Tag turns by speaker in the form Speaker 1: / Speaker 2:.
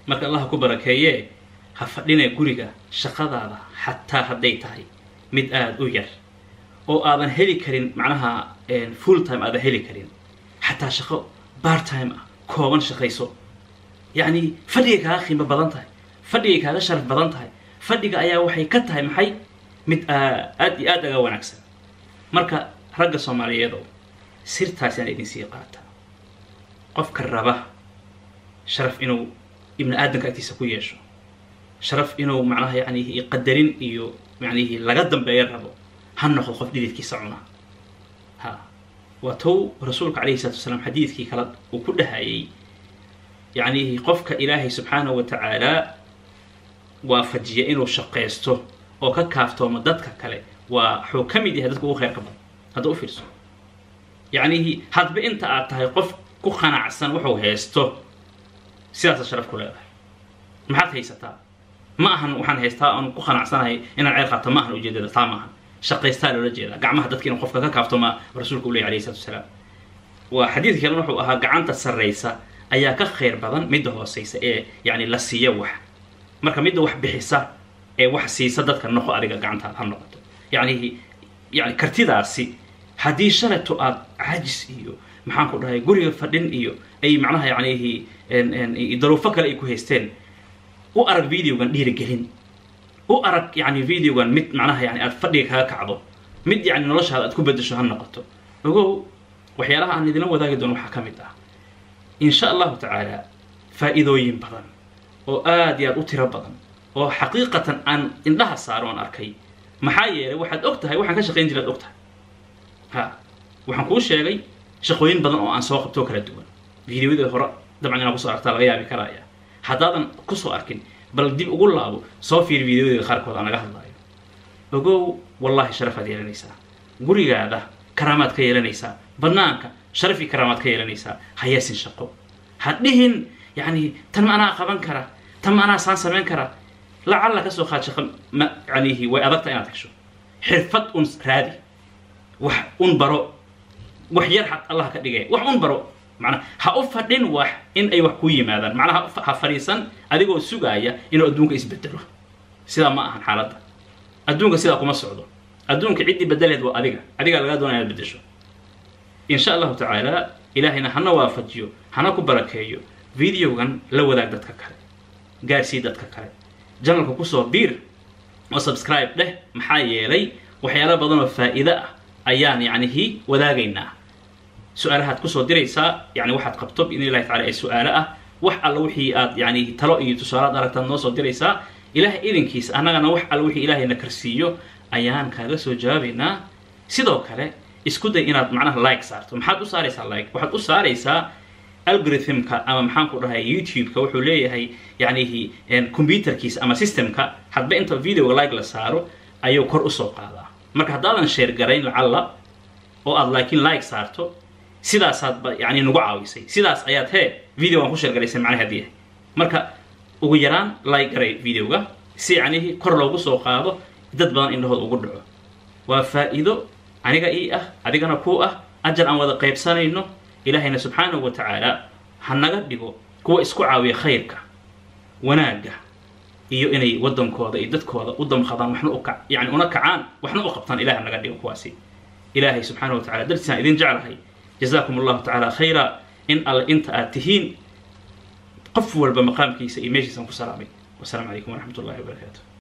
Speaker 1: marka allah ku barakeeye ha fadhine guriga shaqadaada xataa hadday tahay mid aada u yar oo aadan heli karin macnaha full time aadan heli karin xataa shaqo bar time ah kooban shaqayso yacni fadhigay kaaga qiimo badan tahay fadhigay kaaga sharaf badan tahay fadhiga ayaa waxay ka tahay maxay mid aad iyo aad aga wanaagsan marka ragga soomaaliyeedo sirtaas aan idin sii qaata qofka raba sharaf inuu ibni aadamka agtiisa ku yeesho sharaf inuu macnaha yani qadarin iyo manihi laga dambeeyo rabo ha noqdo qof dhididkiisa cuna ha waa tow rasuulka calayhi salatu wasalaam xadiidkii kale uu ku dhahayay yacni qofka ilaahay subxaanahu wa tacaala waafajiya inuu shaqaysto oo ka kaaftoomo dadka kale waa wuxuu ka mid yahay dadka ugu khayrka badan hadda u fiirso yacnihi hadba inta aad tahay qof ku qanacsan wuxuu haysto sidaasa sharaf ku leedahay maxaad haysataa ma ahan waxaan haystaa aan ku qanacsanahay inaan ceer qaato ma ahan ujeedada taa maahan shaqaystaa loola jeedaa gacmaha dadka inuu qofka ka kaaftoma rasuulka u ley alayhi salatu wasalaam waa xadiidka kalena wuxuu ahaa gacanta sarraysa ayaa ka khayr badan midda hooseysa ee yani la siiya wax marka midda wax bixisa ee wax siisa dadka noqo adiga gacantaada ha noqoto yani yani kartidaasi haddii shaleto aad cajis iyo maxaan ku dhahay guriga fadhin iyo ay macnaha yanihi daruufo kale ay ku haysteen u arag videogan dhiirigelin u arag yani videogan mid macnaha yani aad fadhiga kaga kacdo mid yani noloshaada aad ku bedesho ha noqoto ogow waxyaalaha aan idinla wadaagi doono waxaa ka mid ah in sha allahu tacaala faa'iidooyin badan oo aad iyo aad u tiro badan oo xaqiiqatan aan indhaha saaro aan arkay maxaa yeelay waxaad og tahay waxaan ka shaqayn jiraad og tahay ha waxaan kuu sheegay shaqooyin badan oo aan soo qabtoo kala duwan videoyada hore dabcan inaa kusoo aragtaa laga yaabi karaya haddaadan kusoo arkin bal dib ugu laabo soo fiir videoyada qaarkood aan laga hadlaayo ogow wallahi sharafaad yeelanaysaa gurigaada karaamaad ka yeelanaysaa banaanka sharaf iyo karaamaad ka yeelanaysaa hayaasin shaqo ha dhihin yani tan ma anaa qaban kara tan ma anaa saan samayn kara lacalla kasoo qaad shaqo ma yanihi way adagta inaad hesho xirfad un raadi wax un baro wax yar xad allah ka dhigay wax un baro manaa ha u fadhin wax in ay wax ku yimaadaan macnaha ha fadhiisan adigoo sugaaya inuu adduunka isbedelo sidaa ma ahan xaaladda adduunka sidaa kuma socdo adduunka ciddii bedeleed waa adiga adigaa lagaa doonaya inaad bedesho in sha allahu tacaala ilaahayna hana waafajiyo hana ku barakeeyo videogan la wadaag dadka kale gaarsii dadka kale janalka kusoo biir oo subscribe dheh maxaa yeelay waxyaala badan oo faa'iido ah ayaan yacnihi wadaagaynaa su-aalahaad kusoo diraysaa yani waxaad qabto biidn illahi tacala ee su-aalo ah wax alla wixii aad yani talo iyo tusaalaad aragtaad noo soo diraysaa ilahay idinkiisa annagana wax alla wixii ilaahayna karsiiyo ayaan kaaga soo jawaabaynaa sidoo kale isku day inaad macnaha like saarto maxaad u saaraysaa like waxaad u saaraysaa algorithmka ama maxaan ku dhahay youtube-ka wuxuu leeyahay yanihi computerkiisa ama systemka hadba inta videoga like la saaro ayuu kor usoo qaadaa marka haddaadan sheer garayn lacalla oo aad laakiin like saarto sidaasaadba yani nagu caawisay sidaas ayaad hee videogan ku sheergaraysay macnaha hadii yahay marka ugu yaraan like garay videoga si yanihi kor loogu soo qaado dad badan indhahood ugu dhaco waa faa'iido aniga ii ah adigana kuu ah ajar aan wada qaybsanayno ilaahayna subxaanahu wa tacaala ha naga dhigo kuwa isku caawiya khayrka wanaagga iyo inay waddankooda iyo dadkooda u damqadaan waxna u kac yani una kacaan waxna u qabtaan ilahay ha naga dhigo kuwaasi ilaahay subxaanahu wa tacala dartiisaan idin jeclahay jazaakum allahu tacaala khayra in alle inta aad tihiin qof walba maqaamkiisa iyo meeshiisaan ku salaamay wasalaamu calaykum waraxmat ullahi wabarakaatu